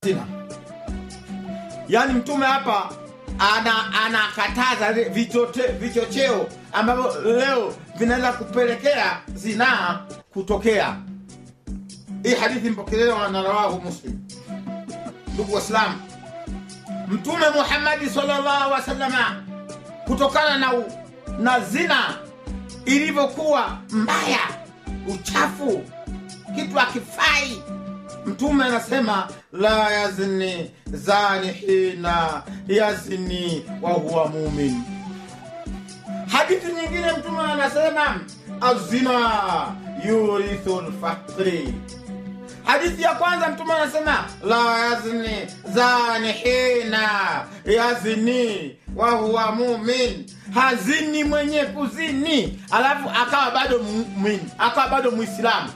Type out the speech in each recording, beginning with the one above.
zina yaani mtume hapa ana anakataza vile vichote- vichocheo ambavyo leo vinaweza kupelekea zinaa kutokea hii hadithi mpokelewa na rawahu muslim ndugu waislamu mtume muhammadi sallallahu wasalama kutokana na, u- na zina ilivyokuwa mbaya uchafu kitu akifai mtume anasema la yazni zani hina yazni wa huwa mumin hadithi nyingine mtume anasema azina yurithu lfakri hadithi ya kwanza mtume anasema la yazni zani hina yazni wa huwa mumin hazini mwenye kuzini alafu akawa bado mumin akawa bado muislamu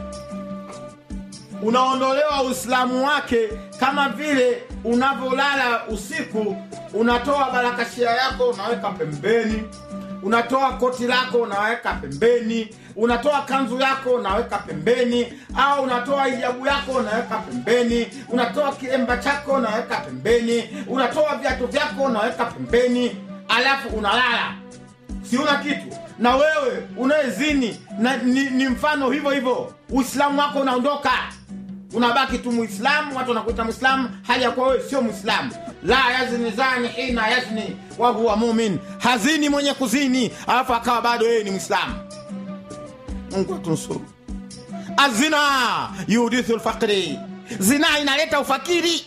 unaondolewa uislamu wake kama vile unavyolala usiku unatoa barakashia yako unaweka pembeni unatoa koti lako unaweka pembeni unatoa kanzu yako unaweka pembeni au unatoa hijabu yako unaweka pembeni unatoa kilemba chako unaweka pembeni unatoa viatu vyako unaweka pembeni alafu unalala siuna kitu na wewe unayezini na ni, ni mfano hivyo hivyo uislamu wako unaondoka unabaki tu muislamu watu wanakuita muislamu hali ya kuwa wewe sio muislamu la yazni zani hina yazni wahuwa mumin hazini mwenye kuzini alafu akawa bado yeye ni muislamu mungu atunusuru azina yudithu lfakri zinaa inaleta ufakiri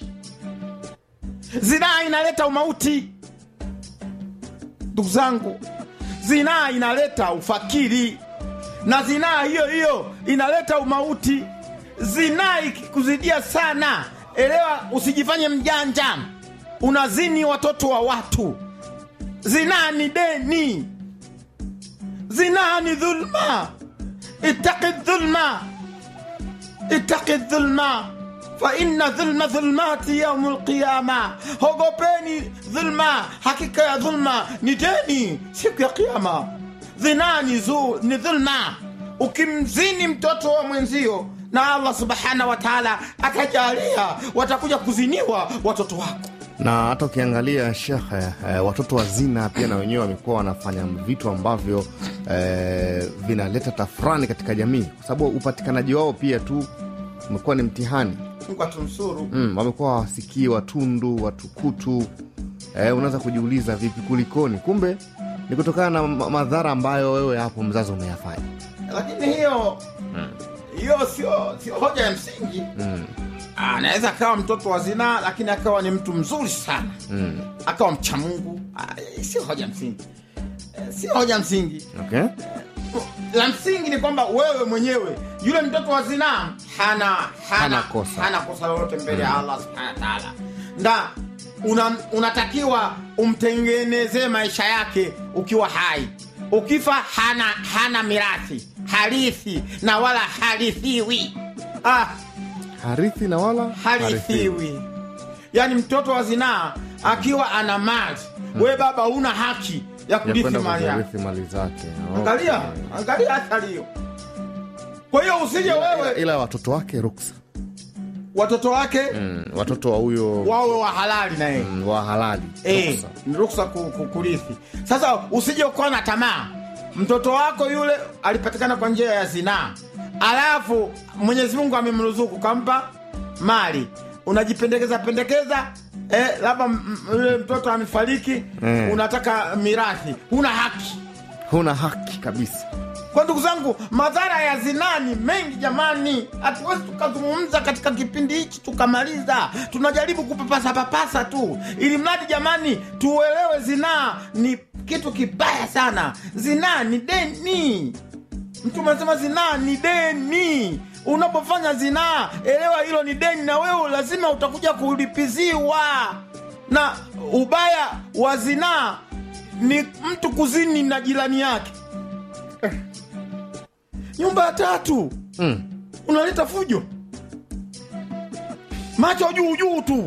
zinaa inaleta umauti ndugu zangu zinaa inaleta ufakiri na zinaa hiyo hiyo inaleta umauti zinaa ikikuzidia sana elewa usijifanye mjanja unazini watoto wa watu zinaa ni deni zinaa ni dhulma itaki dhulma itaki dhulma faina dhulma dhulmati yaumu lqiyama hogopeni dhulma hakika ya dhulma ni deni siku ya kiama dhinaa ni, zu- ni dhulma ukimzini mtoto wa mwenzio na allah subhanahu wa taala akajalia watakuja kuziniwa watoto wako na hata ukiangalia shekhe eh, watoto wa zina pia na wenyewe wamekuwa wanafanya vitu ambavyo eh, vinaleta tafurani katika jamii kwa sababu upatikanaji wao pia tu umekuwa ni mtihani mungu atumsuru mm, wamekuwa wasikii watundu watukutu eh, unaweza kujiuliza vipi kulikoni kumbe ni kutokana na ma- madhara ambayo wewe hapo mzazi umeyafanya lakini hiyo hiyo sio sio hoja ya msingi mm, anaweza akawa mtoto wa zinaa lakini akawa ni mtu mzuri sana mm. akawa mcha mungu Ah, sio hoja msingi Eh, sio hoja msingi okay? la msingi ni kwamba wewe mwenyewe yule mtoto wa zinaa hana hana, Hana kosa. hana kosa lolote mbele ya allah subhanahu wa taala na una, unatakiwa umtengenezee maisha yake ukiwa hai ukifa hana hana mirathi harithi na wala harithiwi ah, harithi na wala harithiwi yaani mtoto wa zinaa akiwa ana mali we baba una haki ya ya kurithi kwenda mali yake kuzirithi mali zake angalia Okay. angalia athari hiyo kwa hiyo usije wewe ila watoto wake ruksa watoto wake mm, watoto wa huyo wawe wa halali na yeye mm, wa halali Eh, ruksa. ni ruksa ku- ku- kurithi sasa usije ukawa na tamaa mtoto wako yule alipatikana kwa njia ya zinaa alafu mwenyezi mungu amemruzuku kampa mali unajipendekeza pendekeza eh, labda m- m- yule mtoto amefariki Mm. unataka mirathi huna haki huna haki kabisa kwa ndugu zangu madhara ya zinaa ni mengi jamani hatuwezi tukazungumza katika kipindi hichi tukamaliza tunajaribu kupapasa papasa tu ili mradi jamani tuelewe zinaa ni kitu kibaya sana zinaa ni deni mtume anasema zinaa ni deni unapofanya zinaa elewa hilo ni deni na wewe lazima utakuja kulipiziwa na ubaya wa zinaa ni mtu kuzini na jirani yake nyumba ya tatu mm. unaleta fujo macho juu juu tu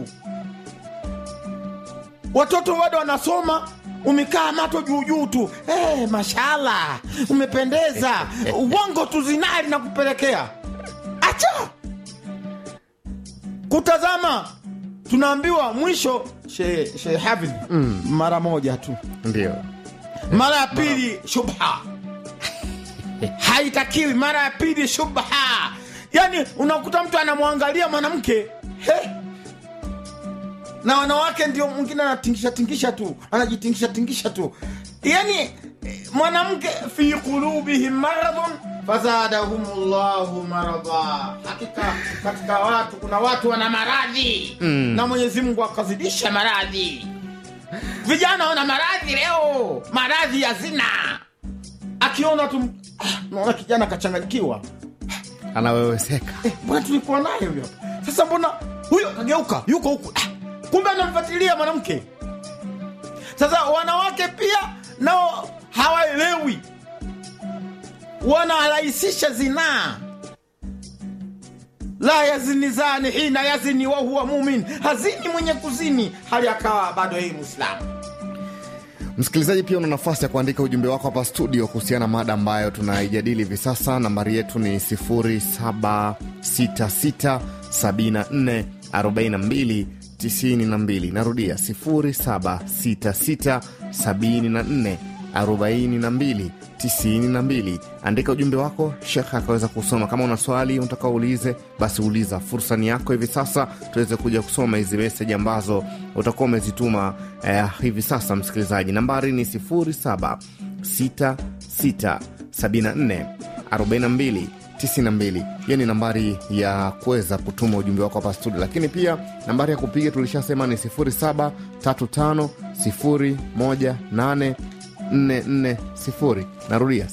watoto bado wanasoma umekaa macho juu juu tu hey, mashallah umependeza uongo tu zinari na kupelekea acha kutazama tunaambiwa mwisho she, she Hafidh mara moja tu ndio mara ya pili shubha haitakiwi mara ya pili shubha yani unakuta mtu anamwangalia mwanamke he na wanawake ndio mwingine anatingisha tingisha tu anajitingisha tingisha tu yani eh, mwanamke fi qulubihim maradun fazadahum llahu marada hakika katika watu kuna watu wana maradhi mm. na mwenyezi mungu akazidisha maradhi vijana wana maradhi leo maradhi ya zina akiona tu ah, naona kijana kachanganyikiwa anaweweseka Eh, mbona tulikuwa naye huyo hapa? sasa mbona huyo kageuka yuko huku ah, kumbe anamfuatilia mwanamke sasa wanawake pia nao hawaelewi wanarahisisha zinaa la yazini zani hina yazini wahuwa mumin hazini mwenye kuzini hali akawa bado yeye mwislamu msikilizaji pia una nafasi ya kuandika ujumbe wako hapa studio kuhusiana na mada ambayo tunaijadili hivi sasa nambari yetu ni 0766744292 narudia 0766744292 andika ujumbe wako shekhe akaweza kusoma kama una swali unataka uulize basi uliza fursa ni yako hivi sasa tuweze kuja kusoma hizi meseji ambazo utakuwa umezituma eh, hivi sasa msikilizaji nambari ni 0766744292 hiyo ni nambari ya kuweza kutuma ujumbe wako hapa studio lakini pia nambari ya kupiga tulishasema ni 0735018440 narudia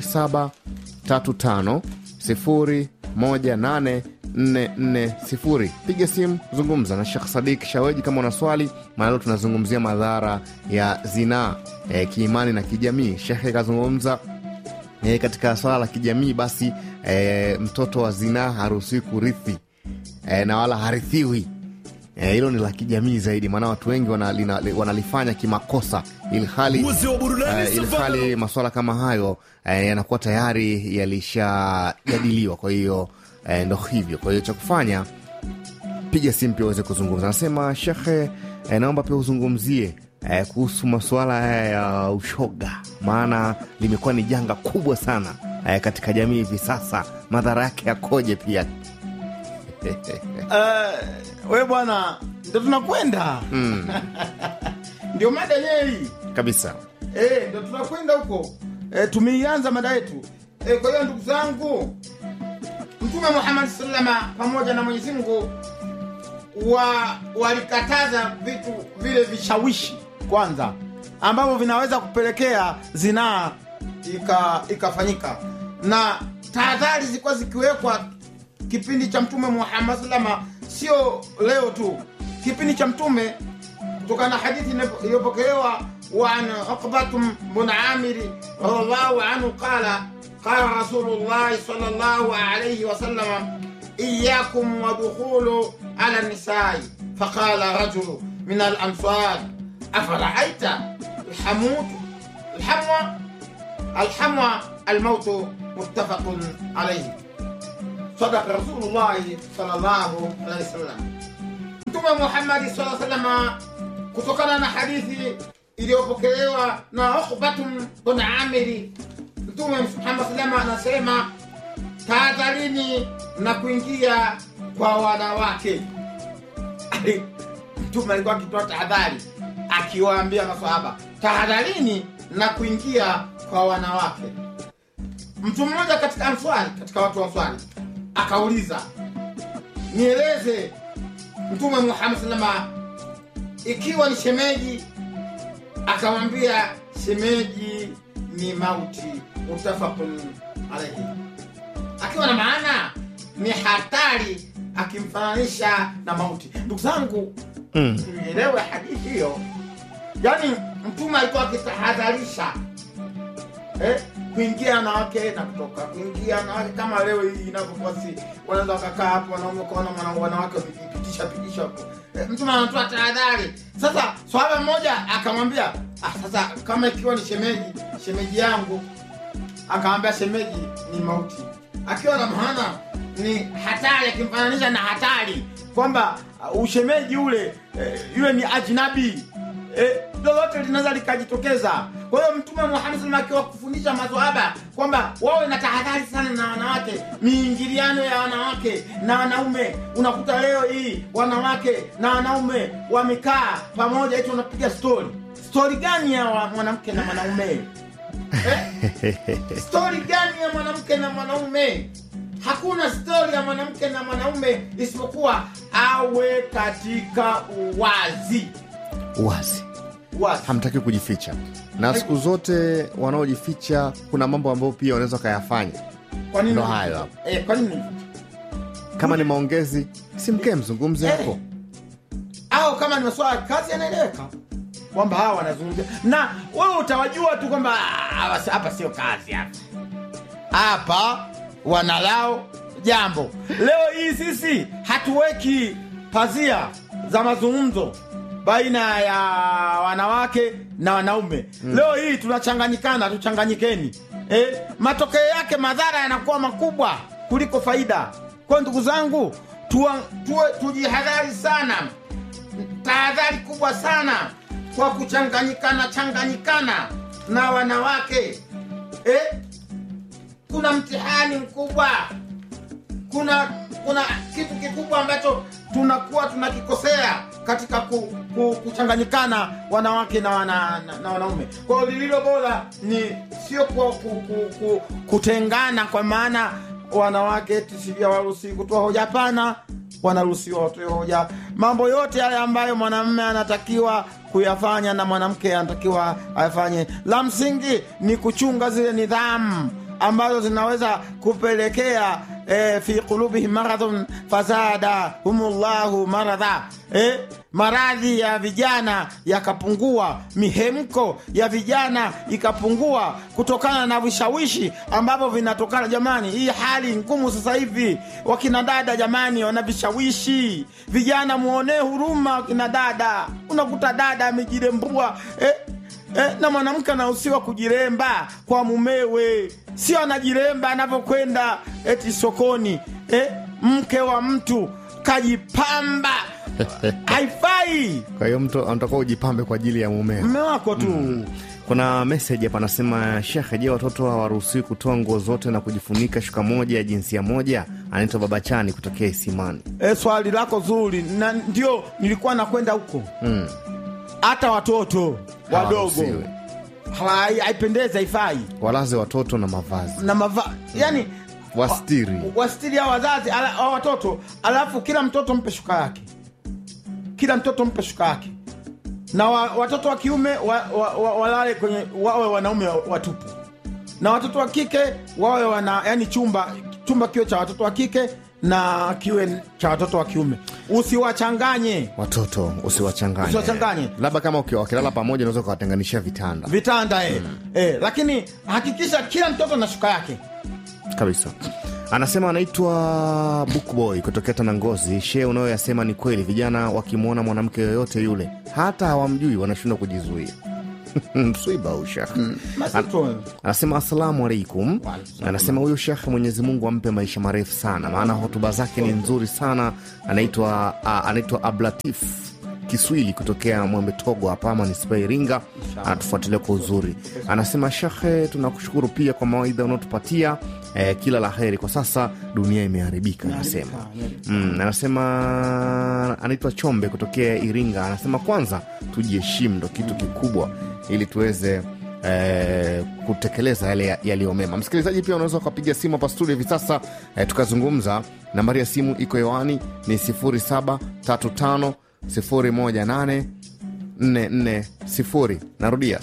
0735018440 piga simu zungumza na shekh sadik shaweji kama una swali maana leo tunazungumzia madhara ya zinaa e, kiimani na kijamii shekhe kazungumza e, katika swala la kijamii basi e, mtoto wa zinaa haruhusiwi kurithi e, na wala harithiwi Eh, hilo ni la kijamii zaidi maana watu wengi wanalina- wanalifanya kimakosa ilhali Uzi wa burudani eh, ilhali maswala kama hayo eh, yanakuwa tayari yalishajadiliwa kwa hiyo eh, ndo hivyo kwa hiyo cha kufanya piga simu pia uweze kuzungumza anasema shekhe eh, naomba pia uzungumzie eh, kuhusu masuala haya ya ushoga maana limekuwa ni janga kubwa sana eh, katika jamii hivi sasa madhara yake yakoje pia uh, we bwana ndo tunakwenda mm, ndio mada yenyewe hii kabisa Eh, ndo tunakwenda huko e, tumeianza mada yetu e, kwa hiyo ndugu zangu mtume muhammad salama pamoja na mwenyezi mungu wa walikataza vitu vile vishawishi kwanza ambavyo vinaweza kupelekea zinaa ika- ikafanyika na tahadhari zilikuwa zikiwekwa kipindi cha mtume muhammad salama sio leo tu kipindi cha mtume kutokana na hadithi iliyopokelewa وعن عقبة بن عامر رضي الله عنه قال قال رسول الله صلى الله عليه وسلم إياكم ودخول على النساء فقال رجل من الأنصار أفرأيت الحموت الحموى الحموى الموت متفق عليه صدق رسول الله صلى الله عليه وسلم mtume muhammadi saa salama kutokana na hadithi iliyopokelewa na ukhbatun bun amiri mtume muhammad salama anasema tahadharini na kuingia kwa wanawake mtume alikuwa akitoa tahadhari akiwaambia masahaba tahadharini na kuingia kwa wanawake mtu mmoja katika answari katika watu wa answari akauliza nieleze mtume muhammad salama ikiwa ni shemeji akamwambia shemeji ni mauti mutafakun alaihi akiwa na maana ni hatari akimfananisha na mauti ndugu zangu mm. tuielewe hadithi hiyo yaani mtume alikuwa akitahadharisha eh, kuingia wanawake na kutoka kuingia wanawake kama leo hii inavyokuwa si wanaweza wakakaa hapo wanaume kuona wanawake wakipitisha pitisha hapo eh, mtume anatoa tahadhari sasa swahaba mmoja akamwambia ah, sasa kama ikiwa ni shemeji shemeji yangu akamwambia shemeji ni mauti akiwa na maana ni hatari akimfananisha na hatari kwamba uh, ushemeji ule eh, yule ni ajnabi eh, lolote linaweza likajitokeza kwa hiyo mtume muhammad sallam akiwa kufundisha maswahaba kwamba wawe na tahadhari sana na wanawake miingiliano ya wanawake na wanaume unakuta leo hii wanawake na wanaume wamekaa pamoja eti unapiga stori stori gani ya wa- mwanamke na mwanaume eh? stori gani ya mwanamke na mwanaume hakuna stori ya mwanamke na mwanaume isipokuwa awe katika uwazi wazi uwazi hamtaki kujificha na siku zote wanaojificha kuna mambo ambayo pia wanaweza wakayafanya kwa nini ndo hayo hapo. eh, kwa nini kama ni maongezi si mkee mzungumze Eh. hapo au kama ni masuala ya kazi yanaeleweka kwamba hawa wanazungumzia na wewe utawajua tu kwamba "Ah, hawa si- hapa sio kazi hapa hapa wanalao jambo leo hii sisi hatuweki pazia za mazungumzo baina ya wanawake na wanaume mm. leo hii tunachanganyikana tuchanganyikeni eh, matokeo yake madhara yanakuwa makubwa kuliko faida kwa ndugu zangu tuwa, tuwe, tujihadhari sana tahadhari kubwa sana kwa kuchanganyikana changanyikana na wanawake eh? kuna mtihani mkubwa kuna kuna kitu kikubwa ambacho tunakuwa tunakikosea katika ku, ku, kuchanganyikana wanawake na, wana, na, na wanaume kwa hiyo lililo bora ni sio kwa ku, ku, ku, kutengana kwa maana wanawake tisivya waruhusiwi kutoa hoja hapana wanaruhusiwa watoe hoja mambo yote yale ambayo mwanamume anatakiwa kuyafanya na mwanamke anatakiwa ayafanye la msingi ni kuchunga zile nidhamu ambazo zinaweza kupelekea eh, fi qulubihim maradhun fazada humullahu maradha eh, maradhi ya vijana yakapungua mihemko ya vijana ikapungua kutokana na vishawishi ambavyo vinatokana jamani hii hali ngumu sasa hivi wakina dada jamani wana vishawishi vijana muonee huruma wakina dada unakuta dada amejirembua eh, Eh, na mwanamke anahusiwa kujiremba kwa mumewe, sio anajiremba anavyokwenda eti sokoni. Eh, mke wa mtu kajipamba, haifai. kwa hiyo mtu anatakiwa ujipambe kwa ajili ya mumeo Mme wako tu kuna meseji hapa anasema shekhe je watoto hawaruhusiwi kutoa nguo zote na kujifunika shuka moja ya jinsia moja anaitwa baba chani kutokea isimani eh, swali lako zuri, na ndio nilikuwa nakwenda huko. mm. Hata watoto wadogo Hawaruhusiwi. Hai- haipendezi, haifai walaze watoto na mavazi na mava yani wastiri wastiri hao wazazi ala, hao watoto alafu kila mtoto mpe shuka yake kila mtoto mpe shuka yake na wa, watoto wa kiume wa, wa, wa, walale kwenye wawe wanaume watupu na watoto wa kike wawe wana yani chumba chumba kiwe cha watoto wa kike na kiwe cha watoto wa kiume usiwachanganye watoto usiwachanganye Usiwachanganye. labda kama ukiwa wakilala pamoja unaweza ukawatenganishia vitanda vitanda eh. Eh, lakini hakikisha kila mtoto na shuka yake kabisa anasema anaitwa bookboy kutokea tanangozi shee unayoyasema ni kweli vijana wakimwona mwanamke yoyote yule hata hawamjui wanashindwa kujizuia mswiba huu shekh Masito. anasema asalamu alaikum anasema huyu shekhe mwenyezi mungu ampe maisha marefu sana maana hotuba zake ni nzuri sana anaitwa a- anaitwa ablatif kiswili kutokea mwembe togo hapa manispa iringa anatufuatilia kwa uzuri anasema shekhe tunakushukuru pia kwa mawaidha unaotupatia eh, kila la heri kwa sasa dunia imeharibika anasema mm, anasema anaitwa chombe kutokea iringa anasema kwanza tujiheshimu ndo kitu kikubwa ili tuweze eh, kutekeleza yale yaliyo mema msikilizaji pia unaweza ukapiga simu hapa studio hivi sasa eh, tukazungumza nambari ya simu iko hewani ni 0735 018 440 narudia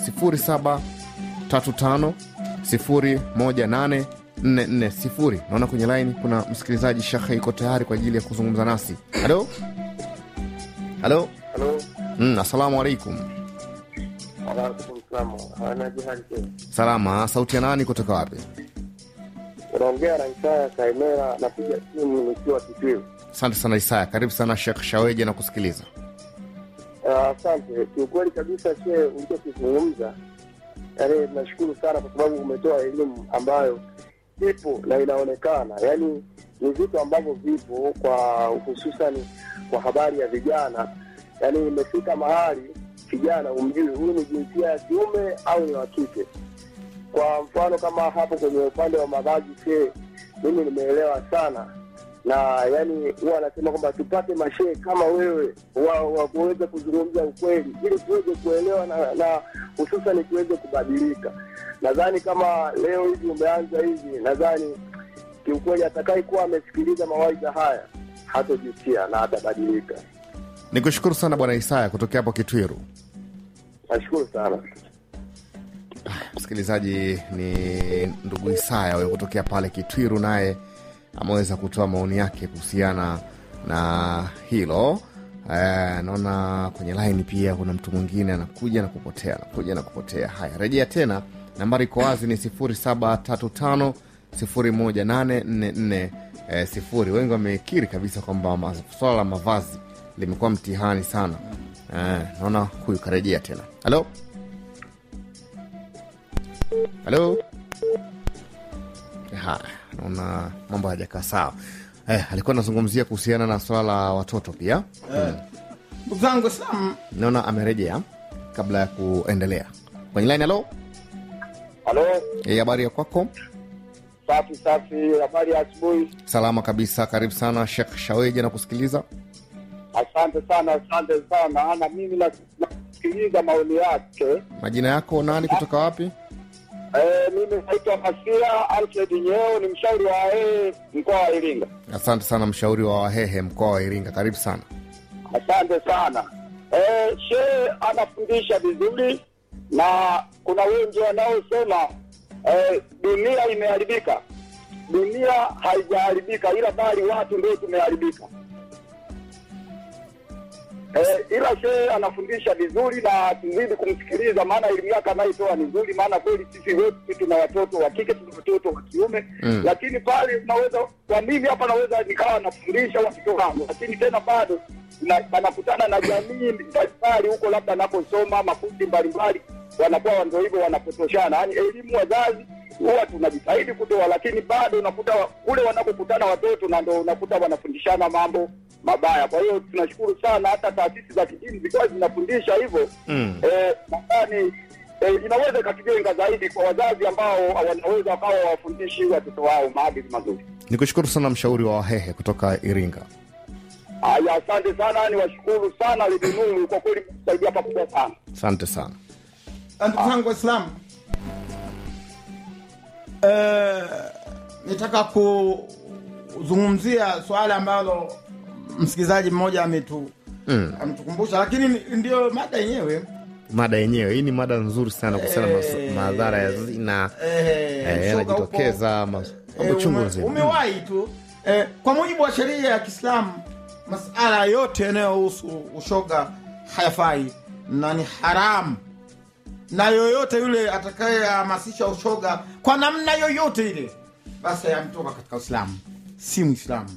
0735 018 440 naona kwenye laini kuna msikilizaji shekhe iko tayari kwa ajili ya kuzungumza nasi halo halo Halo, mm, assalamu alaikum waalaikum salaam. Anaje hali tena? salama sauti ya nani kutoka wapi Unaongea na Isaya Kaimera, napiga simu nikiwa Kitwiru. asante sana isaya karibu sana shekh shaweje na kusikiliza Ah, Asante. Kiukweli kabisa, she ulichokizungumza, yaani nashukuru sana kwa sababu umetoa elimu ambayo ipo na inaonekana, yaani ni vitu ambavyo vipo kwa hususani kwa habari ya vijana, yaani imefika mahali kijana umjui huyu ni jinsia ya kiume au ni wa kike. Kwa mfano kama hapo kwenye upande wa mavazi she, mimi nimeelewa sana na yani huwa anasema kwamba tupate mashehe kama wewe wa, wa kuweza kuzungumza ukweli ili tuweze kuelewa na, na hususani tuweze kubadilika. Nadhani kama leo hivi umeanza hivi, nadhani kiukweli atakaye kuwa amesikiliza mawaidha haya hatojutia na atabadilika. Ni kushukuru sana Bwana Isaya kutokea hapo Kitwiru. Nashukuru sana. Msikilizaji, ni ndugu Isaya huyo kutokea pale Kitwiru, naye ameweza kutoa maoni yake kuhusiana na hilo. Eh, naona kwenye laini pia kuna mtu mwingine anakuja na kupotea, anakuja na kupotea. Haya, rejea tena, nambari iko wazi ni 0735 018444 eh, sifuri. Wengi wamekiri kabisa kwamba ma- swala la mavazi limekuwa mtihani sana. Eh, naona huyu karejea tena. Halo, halo. Haya, naona mambo hayajakaa sawa. Eh, alikuwa anazungumzia kuhusiana na swala la watoto pia. ndugu zangu Islam, Naona amerejea kabla ya kuendelea kwenye line. Halo, Halo, Eh, habari ya kwako? safi safi, habari ya asubuhi. Salama kabisa, karibu sana Shekh Shaweja na kusikiliza. Asante sana, asante sana. Na mimi na- nasikiliza maoni yake. Majina yako nani, kutoka wapi? Eh, mimi naitwa Masia Alfred Nyeo, ni mshauri wa AE mkoa wa Iringa. Asante sana, mshauri wa Wahehe mkoa wa Iringa, karibu sana. Asante sana. Eh, shehe anafundisha vizuri na kuna wengi wanaosema eh, dunia imeharibika. Dunia haijaharibika, ila bali watu ndio tumeharibika. Eh, ila shehe anafundisha vizuri na tuzidi kumsikiliza, maana elimu yake anaitoa ni nzuri, maana kweli sisi wote tuna watoto wa kike, tuna watoto wa kiume Mm. lakini pale unaweza kwa mimi hapa naweza nikawa nafundisha watoto wangu, lakini tena bado na- wanakutana na jamii mbalimbali huko, labda anakosoma makundi mbalimbali, wanakuwa ndio hivyo wanapotoshana. Yaani elimu wazazi huwa tunajitahidi kutoa, lakini bado unakuta wa- kule wanakokutana watoto na ndo unakuta wanafundishana mambo mabaya. Kwa hiyo tunashukuru sana, hata taasisi za kidini zikiwa zinafundisha hivyo Mm. eh, nadhani eh, inaweza ikatujenga zaidi kwa wazazi ambao wanaweza wakawa wafundishi watoto wao maadili mazuri. Ni kushukuru sana mshauri wa Wahehe kutoka Iringa. Haya, asante sana, niwashukuru sana Lidinuru, kwa kweli msaidia pakubwa sana. Asante sana. ndugu zangu Waislamu, eh, nitaka kuzungumzia swala ambalo msikilizaji mmoja ametu Mm. ametukumbusha, lakini ni- ndio mada yenyewe Mada yenyewe hii ni mada nzuri sana kuhusiana na mas- Eh. madhara ya zina eh, eh, shoga yanajitokeza huko. mas- Eh, mambo chungu ume- nzima. umewahi tu eh, kwa mujibu wa sheria ya Kiislamu masala yote yanayohusu ushoga hayafai na ni haramu, na yoyote yule atakayehamasisha ushoga kwa namna yoyote ile, basi ametoka katika Uislamu, si Mwislamu,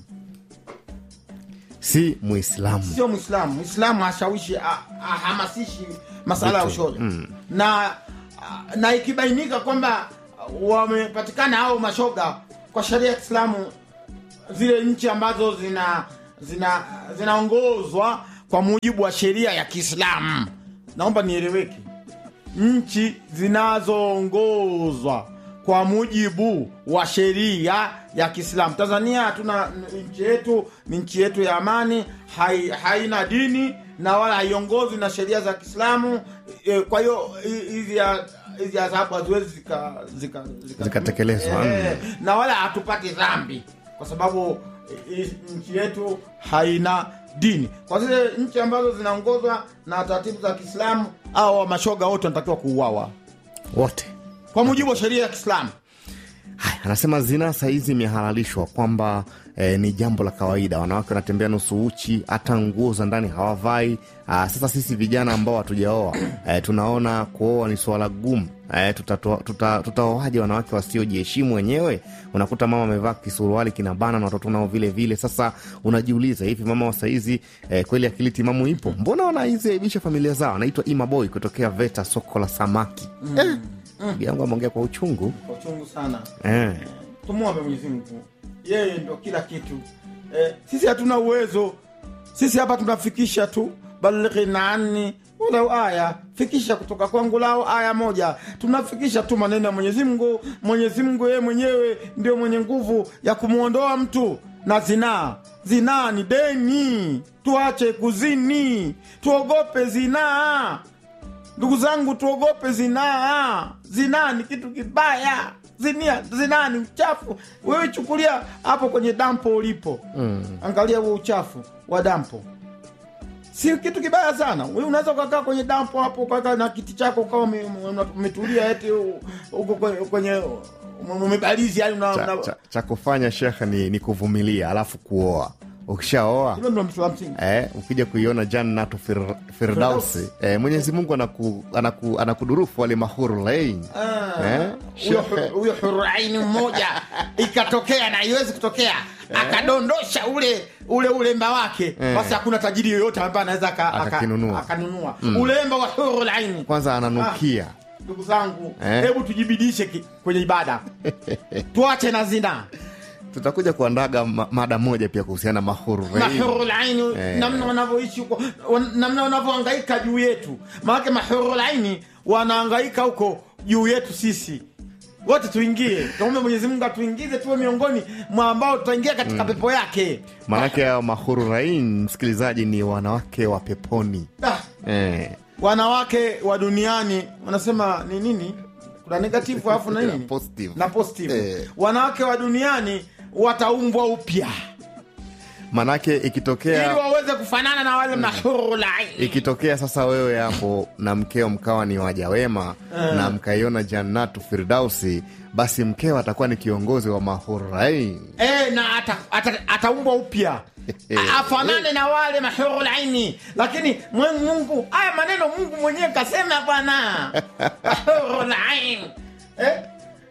si Muislamu. sio Mwislamu. Mwislamu hashawishi, a- ahamasishi masala ya Vitu, ushoga mm. na na ikibainika kwamba wamepatikana hao mashoga kwa sheria ya Kiislamu, zile nchi ambazo zina zina zinaongozwa kwa mujibu wa sheria ya Kiislamu, naomba nieleweke, nchi zinazoongozwa kwa mujibu wa sheria ya Kiislamu. Tanzania hatuna nchi yetu, ni nchi yetu ya amani, hai, haina dini na wala haiongozwi na sheria za Kiislamu. E, kwa hiyo hi- hizi ya- hizi adhabu haziwezi zika, zika, zika, Zikatekelezwa, Eh, na wala hatupati dhambi kwa sababu eh, nchi yetu haina dini. Kwa zile nchi ambazo zinaongozwa na taratibu za Kiislamu, au mashoga wote wanatakiwa kuuawa Wote kwa mujibu wa sheria ya Kiislamu. Haya, anasema zinaa sahizi imehalalishwa kwamba eh, ni jambo la kawaida. Wanawake wanatembea nusu uchi, hata nguo za ndani hawavai. Ah, sasa sisi vijana ambao hatujaoa eh, tunaona kuoa ni suala gumu. Eh, tutatoa- tuta- tutaoaje wanawake wasiojiheshimu wenyewe? Unakuta mama amevaa kisuruali kinabana na watoto nao vile vile. Sasa unajiuliza hivi, mama wa saizi eh, kweli akili timamu ipo? Mbona wanaiziaibisha familia zao? Anaitwa Imaboy kutokea VETA, soko la samaki. Eh, ndugu yangu ameongea kwa uchungu Kwa uchungu sana, eh. tumwombe Mwenyezi Mungu yeye ndo kila kitu eh, sisi hatuna uwezo sisi hapa tunafikisha tu balighina anni walau aya fikisha kutoka kwangu lao aya moja tunafikisha tu maneno ya mwenyezi mungu mwenyezi mungu yeye mwenyewe ndio mwenye nguvu ya kumwondoa mtu na zinaa zinaa ni deni tuache kuzini tuogope zinaa ndugu zangu tuogope zinaa zinaa ni kitu kibaya zinia zinaa ni uchafu wewe chukulia hapo kwenye dampo ulipo mm. angalia huo uchafu wa dampo si kitu kibaya sana Wewe unaweza ukakaa kwenye dampo hapo ukakaa na kiti chako ukawa ume- ume- umetulia eti u- uko kwenye- kwenye umebalizi yani una- cha, una- cha, cha kufanya shekhe ni, ni kuvumilia alafu kuoa ukishaoa hilo ndo mtu wa msingi Eh, ukija kuiona jannatu fir, firdausi eh, mwenyezi mungu anaku, anaku, anakudurufu wale mahuru lain eh, huyo shekhe. hu- huyo huraini mmoja ikatokea na iwezi kutokea akadondosha ule ule ulemba wake basi hakuna tajiri yoyote ambaye anaweza aka- aka- Akakinunua. akanunua ulemba wa hurulaini kwanza ananukia ndugu zangu Eh. hebu tujibidishe ki- kwenye ibada tuache na zina tutakuja kuandaga ma, mada moja pia kuhusiana na mahuru lain mahurulaini Eh. namna wanavyoishi huko wan- namna wanavyohangaika juu yetu maanake mahurulaini wanahangaika huko juu yetu sisi wote tuingie tuombe mwenyezi mungu atuingize tuwe miongoni mwa ambao tutaingia katika pepo yake maanake hao mahuru lain msikilizaji ni wanawake wa peponi Ah, eh, wanawake wa duniani wanasema ni nini kuna negative alafu na nini Positive. na positive Eh. wanawake wa duniani wataumbwa upya maanake ili ikitokea waweze kufanana na wale mahurulaini ikitokea sasa wewe hapo na mkeo mkawa ni waja wema na mkaiona jannatu firdausi basi mkeo atakuwa ni kiongozi wa mahurain e, na ata- ata- ataumbwa upya A- afanane na wale mahurulaini lakini mwe- mungu haya maneno mungu mwenyewe kasema bwana mahurulain eh?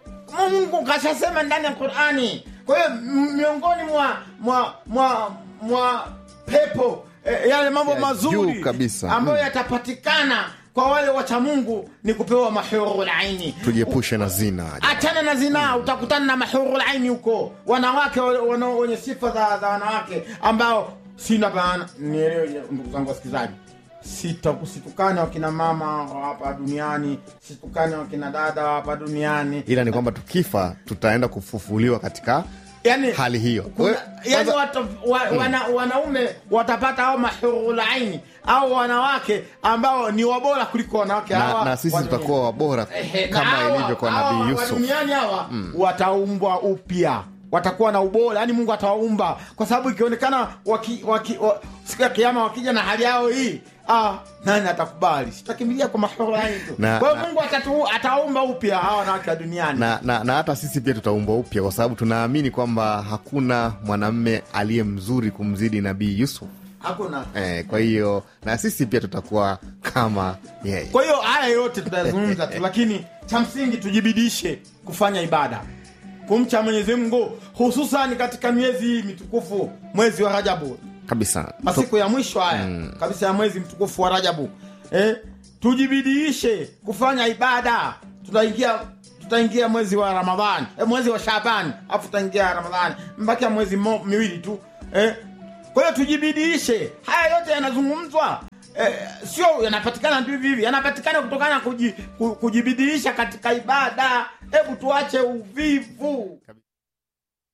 mungu kashasema ndani ya qurani kwa hiyo m- miongoni mwa mwa mwa mwa pepo eh, yale mambo Ya mazuri juu kabisa. ambayo Mm. yatapatikana kwa wale wacha mungu ni kupewa mahurulaini tujiepushe na zina achana na zinaa utakutana na mahurul aini huko wanawake wa- wana- wenye sifa za, za wanawake ambao sina bana nielewe ndugu zangu wasikilizaji Sita- situkane wakina mama wa hapa duniani situkane wakina dada wa hapa duniani ila ni kwamba tukifa tutaenda kufufuliwa katika yani hali hiyo kuna, Wewe- yani kwanza- wata, wa, wana, wanaume watapata au mahurul aini au wanawake ambao ni wabora kuliko wanawake na, hawa na sisi wa dunia. tutakuwa wabora Ehe, na kama hawa- ilivyo kwa hawa nabii wa yusuf duniani hawa wataumbwa upya watakuwa na ubora yani mungu atawaumba kwa sababu ikionekana waki, waki, wa, siku ya kiama wakija na hali yao hii ah, nani atakubali sitakimbilia kwa mahorani tu Na- kwa hiyo na- mungu atatu, ataumba upya hawa wanawake wa duniani na, na, na hata sisi pia tutaumbwa upya kwa sababu tunaamini kwamba hakuna mwanamme aliye mzuri kumzidi nabii yusuf hakuna eh, kwa hiyo na sisi pia tutakuwa kama yeye kwa hiyo haya yote tutayazungumza tu lakini cha msingi tujibidishe kufanya ibada kumcha mwenyezi mungu hususan katika miezi hii mitukufu mwezi wa rajabu kabisa masiku ya mwisho haya kabisa ya mwezi mtukufu wa rajabu eh, tujibidiishe kufanya ibada tutaingia tutaingia mwezi wa ramadhani eh, mwezi wa shabani afu tutaingia ramadhani mbakia mwezi mo, miwili tu eh, kwa hiyo tujibidiishe haya yote yanazungumzwa eh, sio yanapatikana tu hivi hivi yanapatikana kutokana na kuji, ku- kujibidiisha katika ibada hebu tuache uvivu